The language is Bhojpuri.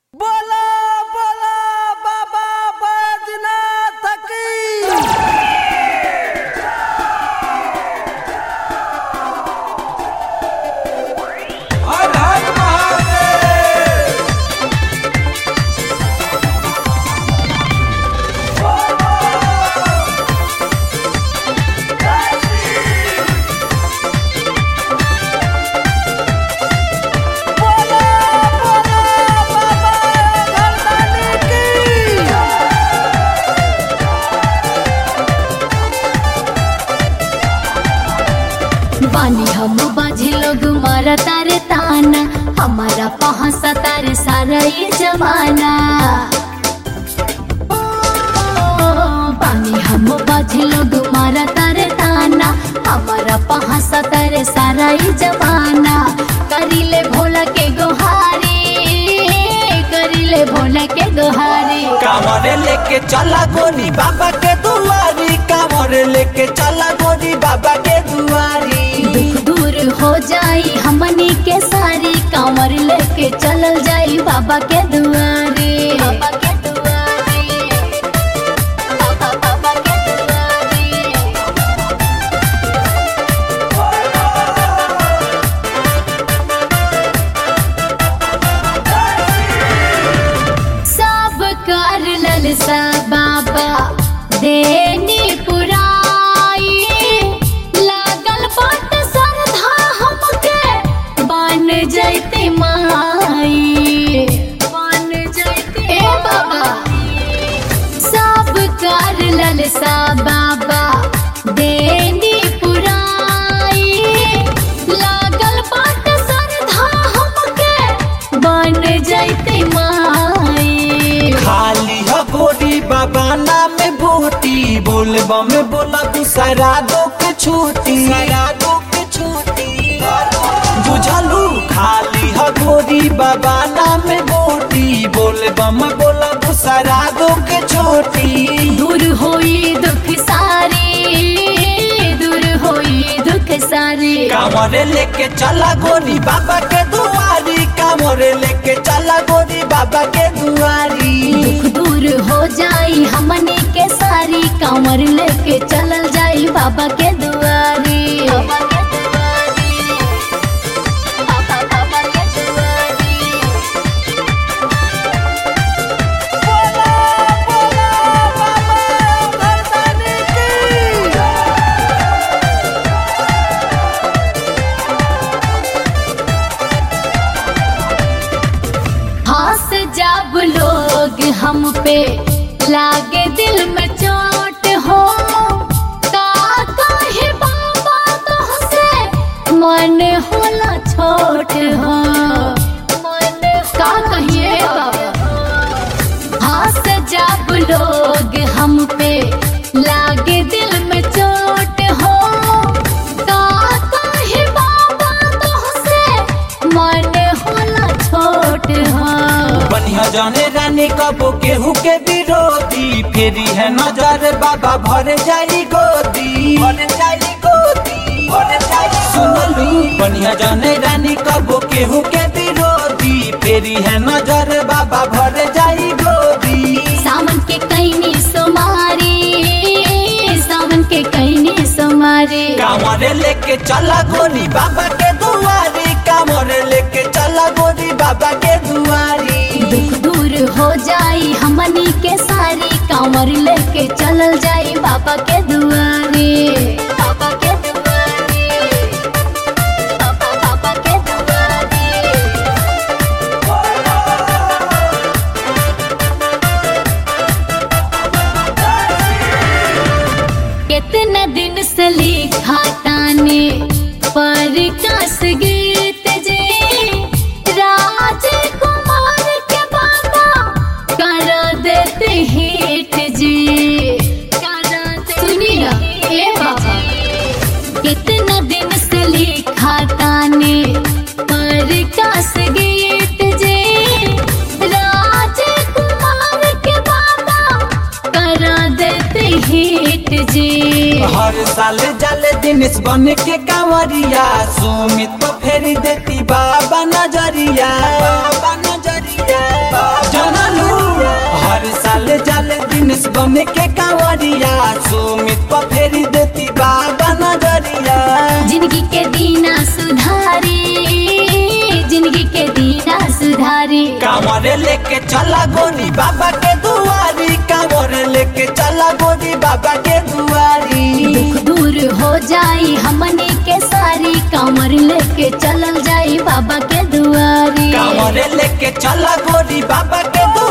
बोला बोला बाबा बैजनाथ की हर हर महादेव बोला बोला बाबा घरदानी की बानी हम बाझे लोग मारा तारे ताना हमारा पहासा तारे सारा ये जमाना ओ, बानी हम बाझे लोग मारा तारे ताना हमारा पहासा तारे सारा ये जमाना करीले भोला के गोहारी करीले भोला के गोहारी कांवरे लेके चला गोरी बाबा के दुआरी कांवरे लेके चला गोरी बाबा के दुआरी दुख दूर हो जाई हमनी के सारी कांवर लेके चलल जाई बाबा के दुआरे बाबा के दुआरे बाबा बाबा के दुआरे सब कर ललसा बाबा देनी पुराई लागल बाट सरधा हमके बन जैते माई बन जैते ए बाबा सब कर ललसा बाबा देनी पुराई लागल बाट सरधा हमके बन जैते माई खाली हो गोरी बाबा नाम भूती बोलबा में बोला तू सरा दो के छूटी सरा दो के छूटी बुझलू खाली हो गोरी बाबा नाम भूती बोलबा में बोला तू सरा दो के छोटी दूर होई दुख सारी दूर होई दुख सारी कांवरे लेके चला गोरी बाबा के दुआरी कांवरे लेके चला गोरी बाबा के दुआरी दुख दूर हो जाई हमने के सारी कांवर लेके चलल जाई बाबा के दुआरी बाबा के दुआरी बाबा बाबा के दुआरी बोला बोला बाबा घरदानी की हंस जब लोग हम पे लागे दिल में चोट हो का कहे बाबा तुहसे मन होला छोट हो मन का कहिए बाबा हंस जब लोग हम पे लागे दिल में चोट हो का कहे बाबा तुहसे मन होला छोट हो बनिया जाने रानी कबो केहू के विरोधी फेरी है नजर बाबा भर जाई गोदी भर जाई गोदी भर जाई सुनलू बनिया जाने रानी कबो केहू के विरोधी फेरी है नजर बाबा भर जाई गोदी सावन के कैनी सोमारी सावन के कैनी सोमारी कांवरे लेके चला गोरी बाबा के दुआरी कांवरे लेके चला गोरी बाबा के दुआरी दुख दूर हो जाई हमनी के सारी कांवर लेके चलल जाई बाबा के दुआरे बाबा के दुआरे बाबा बाबा के दुआरे कितना दिन से लिखा ताने पर कस गीत जे राजकुमार के बाबा कर देते हिट जी कर सुनी ना ए बाबा कितना दिन से लिखा ताने पर कस गीत जे राजकुमार के बाबा कर देते हिट जी हर साल जाले दिनेश बन के कांवरिया सुमित तो फेरी देती बाबा नजरिया बाबा नजरिया बाबा बन के कांवरिया सुमित पर फेरी देती बाबा नजरिया जिंदगी के दीना सुधारी जिंदगी के दीना सुधारी कांवरे लेके चला गोरी बाबा के दुआरी कांवरे लेके चला गोरी बाबा के दुआरी दुख दूर हो जाई हमनी के सारी कमर लेके चलल जाई बाबा के दुआरी कांवरे लेके चला गोरी बाबा के दुआरी